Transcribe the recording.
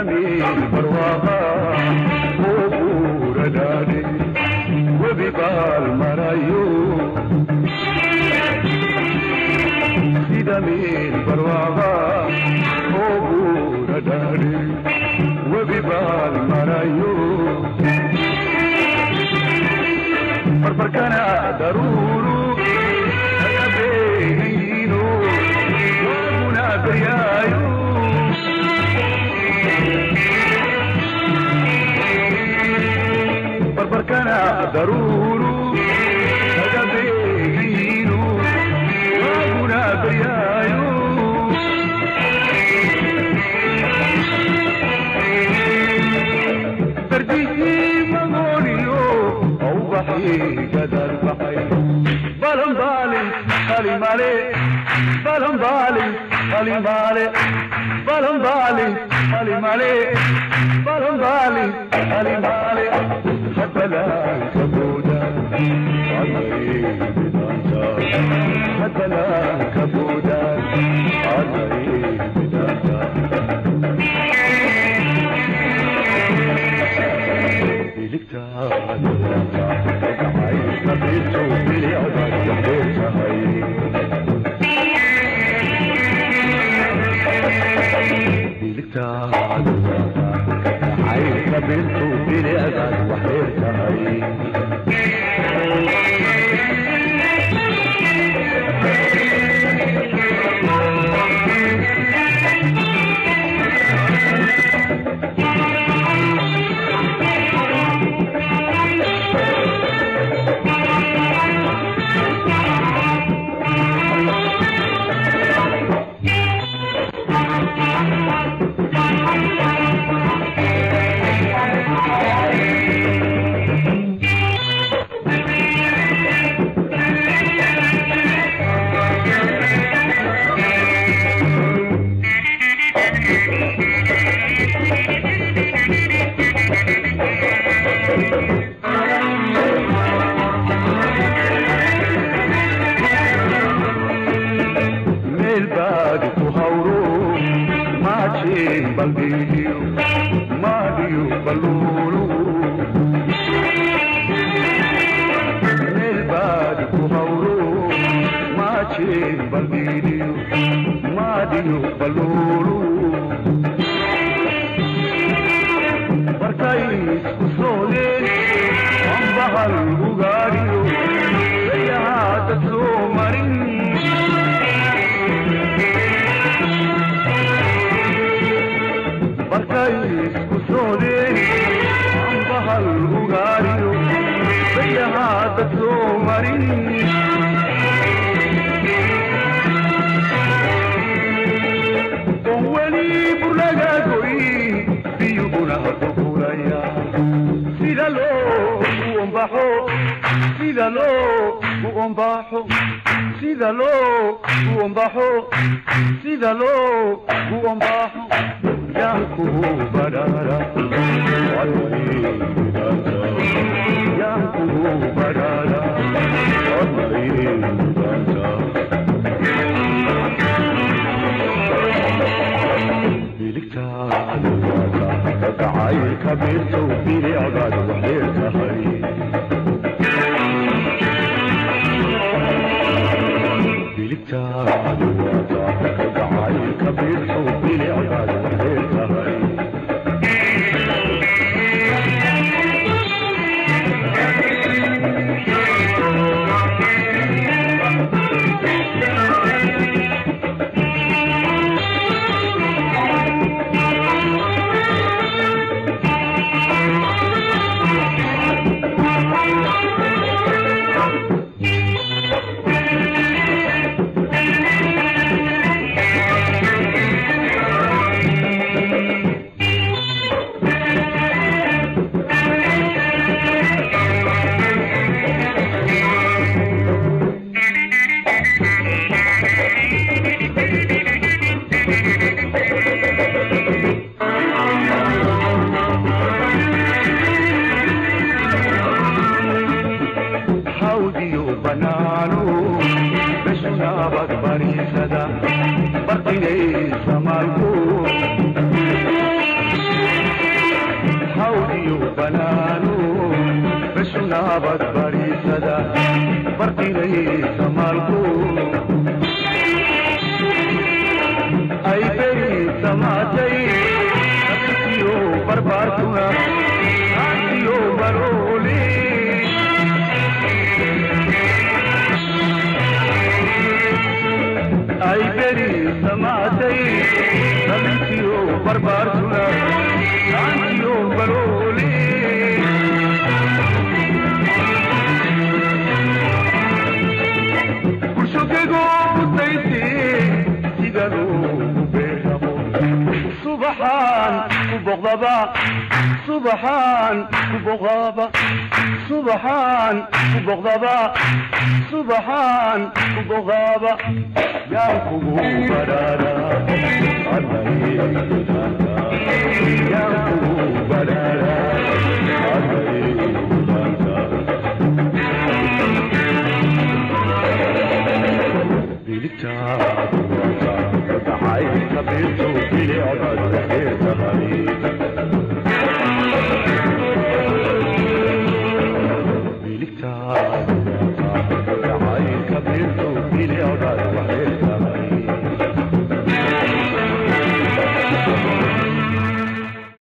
damiir barwaaqa oo buura dhaadhe webi baal marayo damiir barwaaqa oo buura dhaadhe webi baal marayo barbarkana daruuru agabeegayiino waaguna beryaayo barbarkana daruuru agabeegayiino waaguna beryaayo bardihii magooniyo au baxi gadal baxay balambaalin kalimale balambaalin kalimale balambaalin kalimale balambaalin kalimale hadalaan kabooda hadalaan kabooda meel baadi ku hawro maajeen balbiyo maadiyo baluulu meel baadi ku hawro maajeen balbiyo maadiyo baluulu markay isku soodeen ambahal ugaadhiyo sayahaada soo marin markay isku soodeen ambahal ugaariyo sayahaada soo marin on weli burlaga goy biyuhuna qulqulaya sida loo u ombaxo sida loo u ombaxo sida loo u ombaxo sida loo u ombaxo yanku badara yanku badara biligtaadagacayka biirtow bilicdaad waxdheer tahay biligtaadu waata gacayka biirtow bilicdaad waxdheer tahay baabad bariisada bartinaysa maalku ay beri samaatay nafsiyo barbaartuna aantiyo barooli ay beri samaatay nafsiyo barbaartuna aantiyo barooli subaxaan ku boqdaba subaxaan ku boqdaba subaxaan ku boqdaba subaxaan ku boqdaba yaan kugu baraara yaan kugu baraara biligtaadu waa dacay kabiirtu bilicdaad waxeed tahay